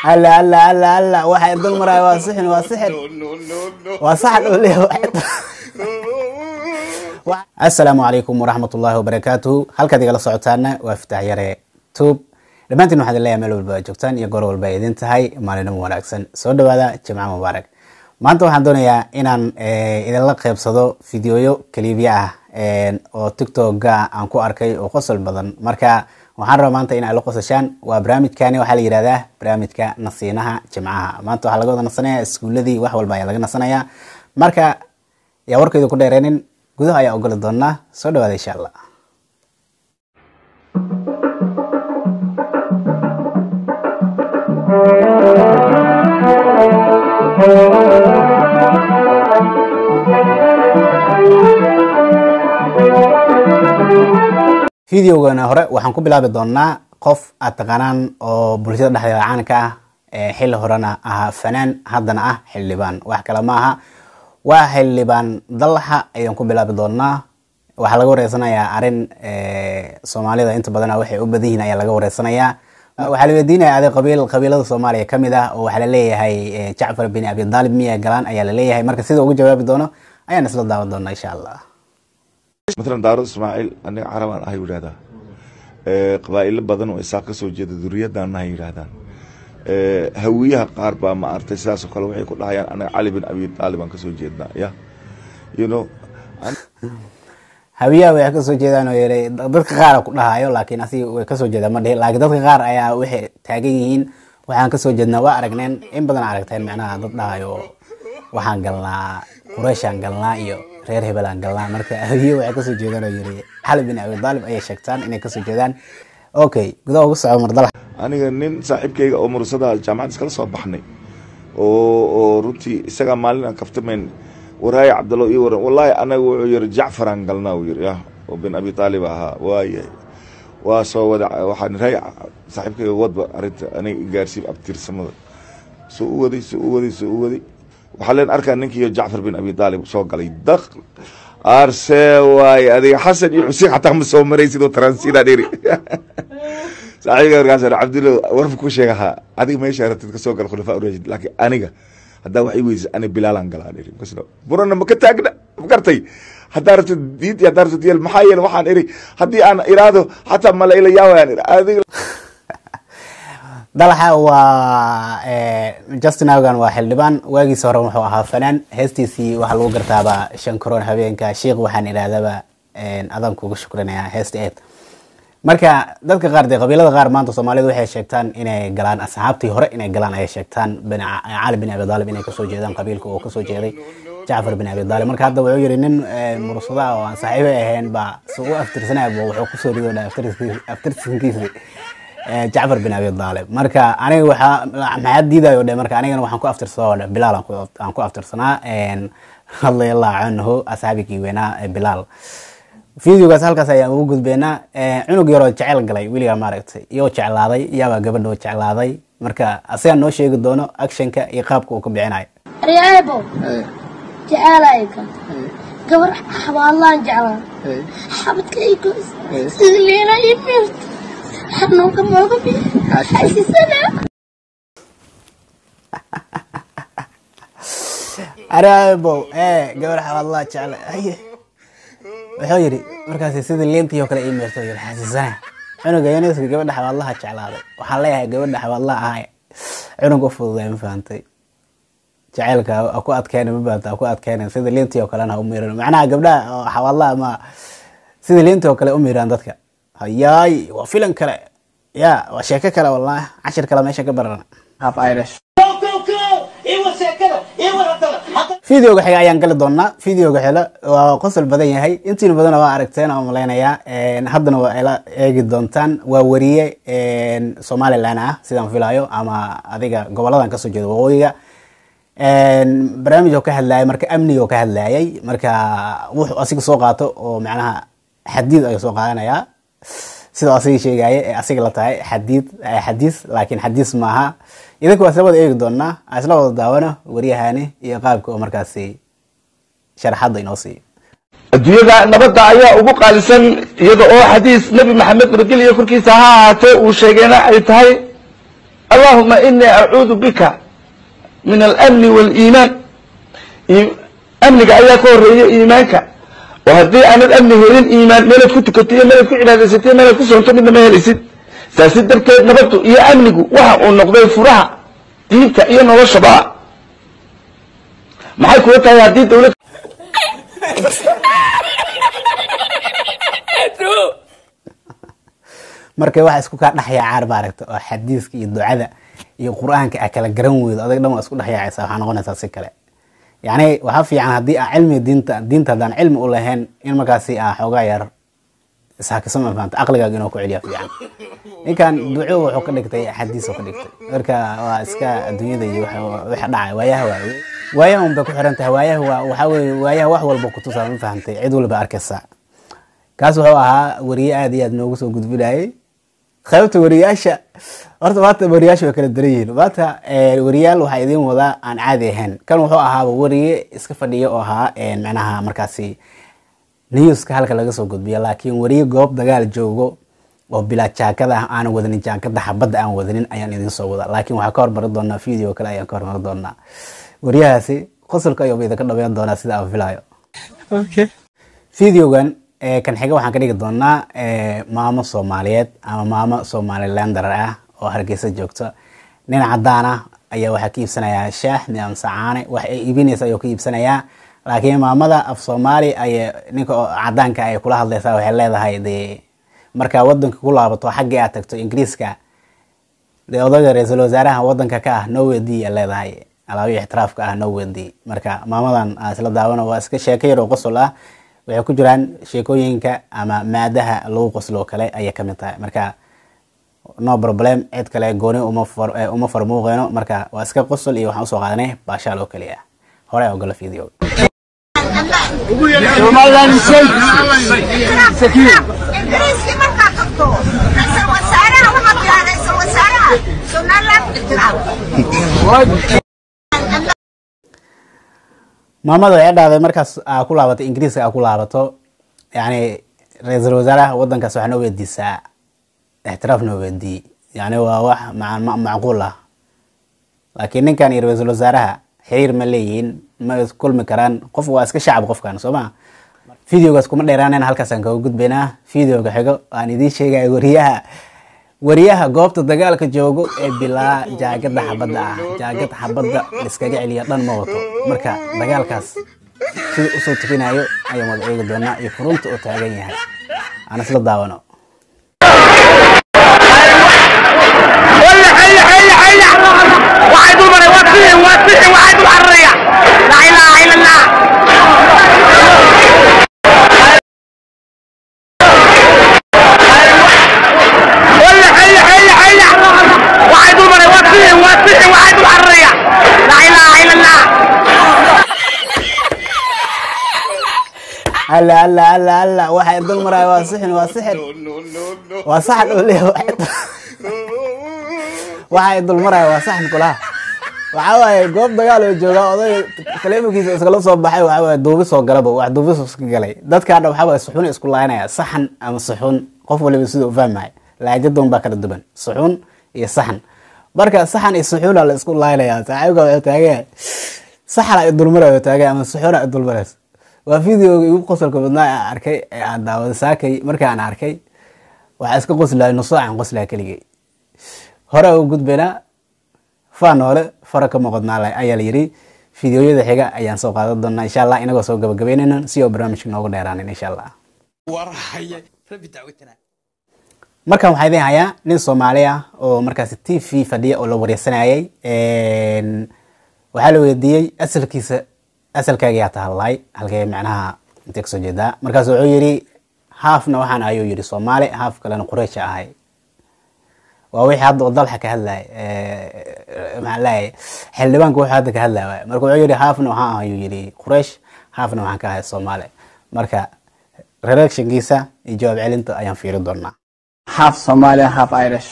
alla alla alla alla waxa dul maraayo waa sixin waa sixin waa saxan oo leeyahay assalaamu calaykum waraxmat ullaahi wabarakaatuhu halkaad igala socotaana waa fitax yare tube dhammaantiin waxaad leeyahay meel walba aad joogtaan iyo goor walba ay idin tahay maalinimo wanaagsan soo dhawaada jimco mubaarak maanta waxaan doonayaa inaan idinla qeybsado fideoyo kaliibya ah oo tiktoka aan ku arkay oo qosol badan marka waxaan rabaa maanta in ay la qosashaan waa barnaamijkani waxaa la yihahdaa barnaamijka nasiinaha jimcaha maanta waxaa laga wada nasanaya iskuuladii wax walba ayaa laga nasanayaa marka yaa warkayda ku dheereenin gudaha ayaa ogoli doonaa soo dhawaada insha allah videogana hore waxaan ku bilaabi doonaa qof aad taqaanaan oo bulshada dhexdeeda caanka ah xilli horena ahaa fanaan haddana ah xildhibaan wax kale ma aha waa xildhibaan dalaxa ayaan ku bilaabi doonaa waxaa laga wareysanayaa arin soomaalida inta badan waxay u badan yihiin ayaa laga wareysanayaa waxaa la weydiinaya aday qabiil qabiilada soomaaliya kamid ah oo waxaa laleeyahay jacfar bin abi daalib miya galaan ayaa laleeyahay marka sida ugu jawaabi doono ayaan isla daawan doonaa insha allah matalan daarud ismaaciil aniga carabaan ahay yidhahdaa qabaa'ilo badan oo isaaq ka soo jeeda duriyadaan ahay yidhahdaan hawiyaha qaar baa ma artay sidaasoo kale waxay ku dhahayaan anaga cali bin abi taalib aan kasoo jeednaa ya you know hawiyaha way kasoo jeedaan oo yeelay dadka qaara ku dhahayo laakiin asiga way kasoo jeedaan ma dhihi laakiin dadka qaar ayaa waxay taagan yihiin waxaan kasoo jeednaa waa aragneen in badan aragteen macnaha dad dhahayo waxaan galnaa qureyshaan galnaa iyo reer hebelaan galnaa marka hawiye waxay kasoo jeedaan oo yiri xali bin abi daalib ayay sheegtaan inay kasoo jeedaan okay gudaha ugu soco mardala aniga nin saaxiibkayga oo mursada jaamacad iskala soo baxnay oo oo runtii isagaa maalin aan kaftamayn waraaye cabdallo ii waran wallaahi anaga wuxuu yiri jacfaraan galnaa uu yiri ya oo bin abi taalib ahaa waayahay waa soo wada waxaan raay saaxiibkayga wadba arrinta aniga gaarsiib abtirsamada soo u waday soo u waday soo u waday waxaa leen arkaa ninkiiyo jacfar bin abi taalib soo galay daq arse waaye adiga xasan iyo xuseen xataa ma soo maray sidoo transidaa dheri saaxiibka markaas cabdillo warfa ku sheegahaa adiga meesha rabtid kasoo gal khulafaa urashid laakiin aniga haddaa wax i weysay ani bilaalan galaa dheri burana ma ka taagna ma gartay haddaa rabtid diid iyo haddaa rabtid yeel maxaa yeele waxaan iri haddii aan iraado xataa mala ila yaawayaan iri adiga dalaxa waa justin augan waa xildhibaan waagiisa hore wuxuu ahaa fanaan heestiisii waxaa lagu gartaaba shan karoon habeenka sheikh waxaan idhaahdaba adan kuga shukrinaya heesta eed marka dadka qaar dee qabiilada qaar maanta soomaalida waxay sheegtaan inay galaan asxaabtii hore inay galaan ayay sheegtaan cali bin abi daalib inay kasoo jeedaan qabiilka oo kasoo jeeday jacfar bin abi daalib marka hadda wuxuu yiri nin mursada oo aan saaxiibo ahayn baa si u aftirsanaya wuxuu kusoo rido aftirsankiisi jacfar bin abi daalib marka aniga waxaa maxaa diidayo dhe marka anigana waxaan ku aftirsadaa dhe bilaal aan ku aftirsanaa radiyallahu canhu asxaabigii weynaa bilaal videogaas halkaas ayaan ugu gudbeynaa cunug yaroo jecel galay weligaa maaragtay iyoo jeclaaday iyaabaa gabadhoo jeclaaday marka asigaa noo sheegi doono actionka iyo qaabka uu ka bixinayo aryaabo jecaalayka gabar xabaalaan jeclaa xabadka ay goys sida leena ii miirta xanuunka mooga bi xasisana aryaabo ee gabar xabaalaa jecla haye wuxuu yidhi markaas sida leentii oo kale ii meerto yiri xasiisana cunuga yuniska gabadha xabaadlaha jeclaaday waxaan leeyahay gabadha xabaadlaha ahay cunug u fududay ma fahantay jaceylka ha ku adkeena ma fahanta ha ku adkeena sida leentii oo kalena ha u miiran macnaha gabdhaha oo xabaadlaha ma sida leentii oo kale u miiraan dadka hayaay waa filan kale ya waa sheeko kale wallahi cashir kale meesha ka baran videoga xiga ayaan gali doonaa videoga xilo waa qosol badan yahay intiina badana waa aragteen oo malaynayaa haddana waa ila eegi doontaan waa wariye somalilan ah sidaan filayo ama adiga goboladan kasoo jeeda waqooyiga barnaamij oo ka hadlayay marka amniga oo ka hadlayay marka wuxuu asiga soo qaato oo macnaha xadiid ayuu soo qaadanayaa sidoo asiga sheegaya ee asiga la tahay xadiid xadiis laakiin xadiis maaha idinka waa isla wada eegi doonaa aan isla wada daawano waryahani iyo qaabka oo markaasi sharaxadda inoo siiyo adduunyada nabadda ayaa ugu qaalisan iyada oo xadiis nebi maxamed nabadgelyo korkiisa ha ahaatee uu sheegayna ay tahay allahuma inii acuudu bika min alamni waliimaan amniga ayaa ka horeeya iimaanka oo haddii aanad amni helin iimaan meelaad ku tukatay iyo meelaad ku cibaadaysatay meelaad ku soonto midna ma helaysid saasi darteed nabaddu iyo amnigu waxa uu noqday furaha diinta iyo noloshaba maxay kula tahay haddii dawlad marka waxa isku kaa dhexyaacaan maaragta oo xadiiska iyo ducada iyo qur-aanka a kala garan weydo adag dhan waa isku dhexyaacaysa waxaa noqonaysaa si kale yacni waxaa fiican haddii aa cilmi diinta diinta haddaan cilmi u lahayn in markaasi aa xoogaa yar ishakiso ma fahamta aqligaaga inuu ku celiya fiican ninkan duco wuxuu ka dhigtay xadiis oo ka dhigtay marka waa iska adduunyada iyo waxa dhacay waayaha waaye waayaha un bay ku xiran tahay waayaha waa waxaa weeye waayaha wax walba kutusaa ma fahamtay cid walba arkaysa kaas wuxuu ahaa wariye aad iyo aad noogu soo gudbinayay qaybta wariyaasha horta maanta wariyaasha way kala daran yihiin maanta wariyaal waxaa idiin wadaa aan caadi ahayn kan wuxuu ahaaba wariye iska fadhiya oo ahaa macnaha markaasi newska halka laga soo gudbiya laakiin wariye goob dagaal joogo oo bilaa jaakada ah aanan wadanin jaakada xabadda aan wadanin ayaan idiin soo wada laakiin waxaa ka hormari doonaa video kale ayaan ka hormari doonaa wariyahaasi qosolka ayuu idinka dhameyn doonaa sida aan filayo videogan kan xiga waxaan ka dhigi doonaa maamo soomaaliyeed ama maamo somalilander ah oo hargeysa joogto nin cadaan ah ayaa waxaa ka iibsanayaa shaah miamse caane wax ay iibinaysa ayuu ka iibsanayaa laakiin maamada af soomaali ay ninka cadaanka ay kula hadlaysaa waxay leedahay dee markaa wadanka ku laabato xaggii aad tagto ingiriiska dee odaga ra-iisul wasaaraha wadanka ka ah nowedi ay leedahay alaabiyo ixtiraafka ah nowedi marka maamadan aan isla daawano waa iska sheeko yar oo qosol ah waxay ku jiraan sheekooyinka ama maadaha lagu qosloo kale ayay kamid tahay marka no problem cid kale gooni uma farmuuqeyno marka waa iska qosol iyo waxaan usoo qaadanay baashaal oo keliya hore ogolo video ingiriiskii markaa tagto ra-iisul wasaaraha waxaa bilaha ra-iisul wasaaraha somaliland ixtiraam maamada waxay dhahday markaas aa ku laabato ingiriiska aa ku laabato yani ra-iisul wasaaraha wadankaas waxaa noo weydiisaa ixtiraaf noo weydii yani waa wax macquul ah laakiin ninkan iyo ra-iisul wasaaraha xiriir ma leeyihiin ma kulmi karaan qof waa iska shacab qofkan soo ma videogaas kuma dheeraanayna halkaasaan kaga gudbaynaa videoga xigo aan idiin sheegaya wariyaha wariyaha goobta dagaalka joogo ee bilaa jaagada xabadda ah jaagad xabadda liskaga celiya dhan ma wato marka dagaalkaas sida usoo tukinayo ayaan wada eegi doonaa iyo furunta oo taagan yahay aan isla daawano alla alla alla alla waxay dul maraya waa sixin waa sixin waa saxan oo leeyahay waxay dul maraya waa saxan kulaha waxa waaye goob dagaal oo jooga oday taleefonkiisa iskala soo baxay waxa waaye duubi soo galaba wax duubis iska galay dadkaana waxa waaye suxun isku laynaya saxan ama suxun qof waliba sida u fahmaya laajadun baa kala duwan suxun iyo saxan marka saxan iyo suxuna la isku laynaya saaxiibka wuxuu taagan saxana i dulmarayo taagan ama suxuna i dulmarayso waa videoga igu qosolka badnaa aan arkay ee aan daawada saakay markii aan arkay waxaa iska qoslahay nusaacan qoslaha keligay hore u gudbaynaa faa noole fara ka muuqadnaa ayaa la yiri fideoyada xiga ayaan soo qaadan doonaa insha allah inagoo soo gabagabeynayna si oo barnaamijka noogu dheeraanin insha allah markan waxaa idin hayaa nin soomaali ah oo markaasi t v fadhiya oo la wareysanayay waxaa la weydiiyey asalkiisa asalkaaga yaa tahallay halkee macnaha intee kasoo jeedaa markaas wuxuu yidhi haafna waxaan ayuu yidhi soomaali haaf kalena qureysha ahay waa wixii hadda oo dalxa ka hadlay maxaan leeyahay xildhibaanka wuxuu hadda ka hadlay waay marka wuxuu yidhi haafna waxaan ayuu yidhi qureysh haafna waxaan ka ahay soomaali marka reactionkiisa iyo jawaab celinta ayaan fiiri doonaa half Somali, half Irish.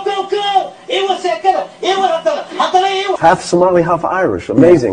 Half Somali, half Irish. Amazing.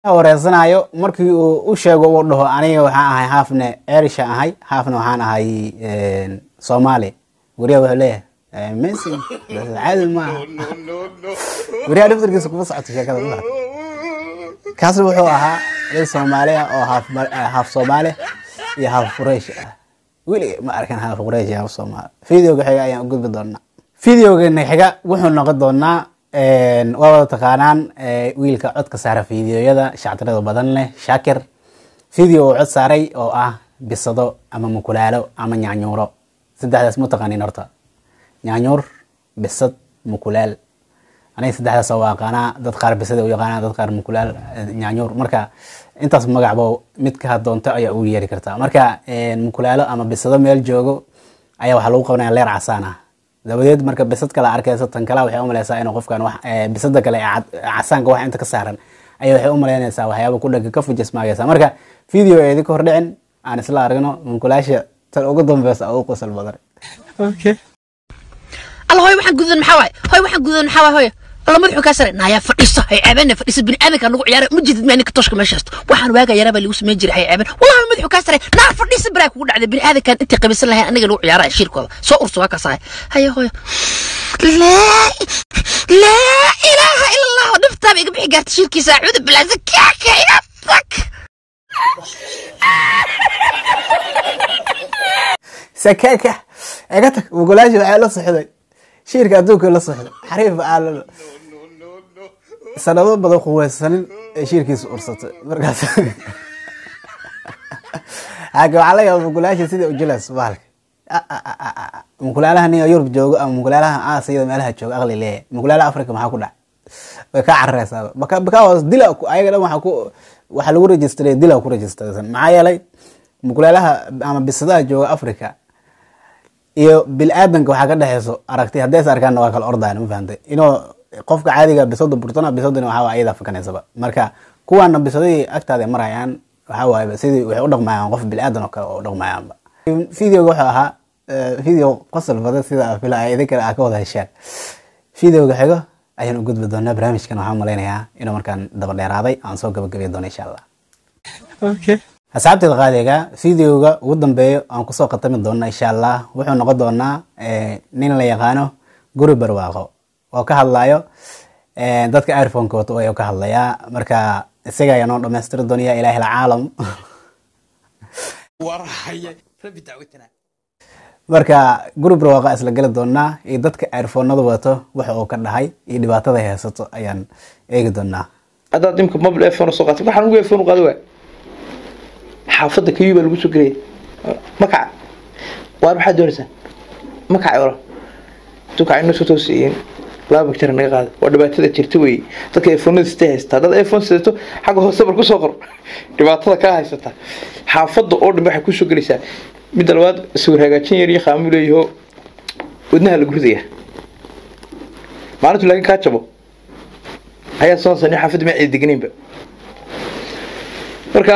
wareersanayo markii uu u sheego uu dhaho aniga waxaan ahay haafne erisha ahay haafna waxaan ahay soomaali weriya wuxuu leeyahay messi bas caadi maaha weriyaha dhaftarkiisa kuma socoto sheekada ma kaasna wuxuu ahaa nin soomaali ah oo haaf haaf soomaali iyo haaf quraysh ah weli ma arkan haaf quraysh iyo haaf soomaali videoga xiga ayaan u gudbi doonaa videogana xiga wuxuu noqon doonaa waa wada taqaanaan wiilka codka saara fideoyada shactirada badan leh shaakir video uu cod saaray oo ah bisado ama mukulaalo ama nyaanyuuro saddexdaas ma taqaanin horta nyaanyuur bisad mukulaal aniga saddexdaas waa aqaanaa dad qaar bisada u yaqaanaa dad qaar mukulaal nyaanyuur marka intaas magacbo mid ka doonto ayaa ugu yeeri kartaa marka mukulaalo ama bisado meel joogo ayaa waxaa lagu qabanaya leer casaan ah dabadeed marka bisad kale arkaysa tan kale waxay umaleysaa inuu qofkan wax bisada kale casaanka wax inta ka saaran ayay waxay umaleynaysaa waxyaaba ku dhaga ka fujismaagaysa marka video ee idinka hor dhicin aan isla aragno munkulaasha tan ugu dambeysa ugu qosol badan alla hoy waxaan gudan maxaa waaye hoy waxaan gudan maxaa waaye hoy alla madaxu kaa sare naayaa fadhiisa hay ceebeen fadhiisa bini aadanka nagu ciyaara ma jidid maa ninka tooshka meeshaas waxaan waaga yaraa baa lagu samayn jiray hay ceebeen wallahi madaxu kaa sare naar fadhiisa baraa kugu dhacday bini aadankan intay qabisan lahayn aniga lagu ciyaara shirkooda soo urso waa kaas ahay haye hoy laa laa ilaaha ila allah dhiftaaba iga bixi gaarta shirkiisa acuudu bilaa zakaaka iga fak sakaaka iga tag mugulaashi waxaa la soxday shiirka adduunka la soxday xariif aalalo sanado badan quweysanin ee shiirkiisa ursatay markaas haka waxaa laga yaaba mugulaashi sida ujilas bahalka mukulaalaha nin yurub joogo ama mukulaalaha aasiyada meelaha joogo aqli leeyahay mukulaalaha africa maxaa ku dhac way ka carareysaa bakawas dila ayaga dhan waxaa ku waxaa lagu rejistaray dila ku rejistraysan maxaa yeelay mukulaalaha ama bisadaha jooga africa iyo bil-aadanka waxaa ka dhexeyso aragti haddays arkaanna waa kala ordaan ma fahamtay inuu qofka caadiga bisada burtana bisadana waxaa waa iyada fakanaysaba marka kuwaana bisadihii agtaada marayaan waxaa waaye sidii waxay u dhaqmayaan qof bil-aadan oo kale oo u dhaqmayaanba videoga wuxuu ahaa video qosol badan sida fila idinkale aa ka wada heshaan videoga xigo ayaan u gudbi doonaa barnaamijkan waxaan malaynayaa inuu markaan daba dheeraaday aan soo gabagabeyi doono insha allah asxaabteeda qaadiga videoga ugu dambeeyo aan kusoo khatami doona insha allah wuxuu noqon doonaa nin la yaqaano guri barwaaqo oo ka hadlayo dadka iphoneka wato ayuu ka hadlayaa marka isaga ayaa noo dhamaystiri doonaya ilahi alcaalam marka guri barwaaqa isla geli doonaa iyo dadka iphonada wato waxa uu ka dhahay iyo dhibaatada haysato ayaan eegi doonaa haddaad imka mobile iphone soo qaatay waxaan ugu iphone qaado waa xaafadda kayuu baa lagu soo gelaya makaca waar maxaad doonaysaa makaca ora dukaca inoo soo toosiiyeen laba bakteria naga qaada waa dhibaatada jirta wey dadka iphonada sitay haysata haddaad iphone sidato xagga hoose bar kusoo qor dhibaatada kaa haysata xaafadda oo dhan waxay kusoo gelaysaa midda labaad sawir hagaajin yar iyo qaamo leeyaho wadnaha lagu ridaya maalintu laakiin kaa jabo ayaa soo sani xaafadda ma cidi deganinba marka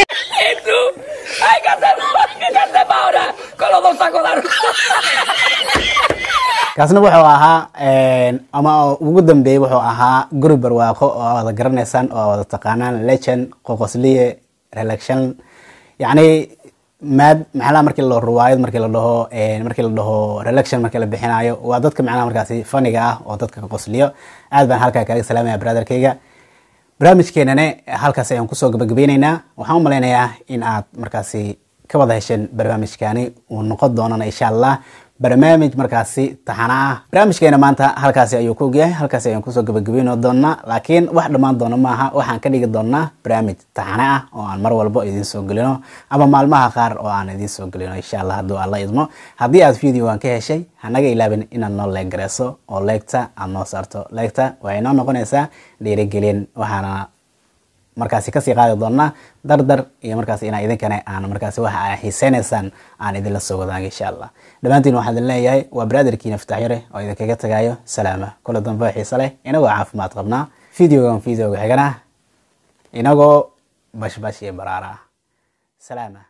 kaasna wuxuu ahaa ama ugu dambeeyey wuxuu ahaa guri barwaaqo oo wada garanaysaan oo wada taqaanaan legend qoqosliye relaction yacni maad macnaha markii la ruwaayad markii la dhaho markii la dhaho relaction markii la bixinayo waa dadka macnaha markaasi faniga ah oo dadka ka qosliyo aad baan halkaa kaaga salaamaya brotherkayga barnaamijkeenane halkaas ayaan kusoo gabagabeyneynaa waxaan u malaynayaa in aad markaasi ka wada hesheen barnaamijkani uu noqon doonana insha allah barnaamij markaasi taxana ah barnaamijkeena maanta halkaasi ayuu ku ogyahay halkaasi ayaan kusoo gabagabeyno doonaa laakiin wax dhammaan doona maaha waxaan ka dhigi doonaa barnaamij taxane ah oo aan mar walbo idiin soo gelino ama maalmaha qaar oo aan idiin soo gelino insha allah hadduu alla idmo haddii aad videogan ka heshay hanaga ilaabin inaad noo leeg gareyso oo leegta aad noo saarto leegta waa inoo noqonaysaa dhiirigelin waxaana markaasi kasii qaadi doonaa dardar iyo markaas inaa idinkana aan markaasi waxa aa xiiseynaysaan aan idinla soo wadaaga insha allah dhammaantiin waxaan idin leeyahay waa brotherkiina fitaxyare oo idinkaga tagayo salaama kula dambe oo xiise leh inagoo caafimaad qabnaa videogan videoga xigana inagoo bashbash iyo baraara salaama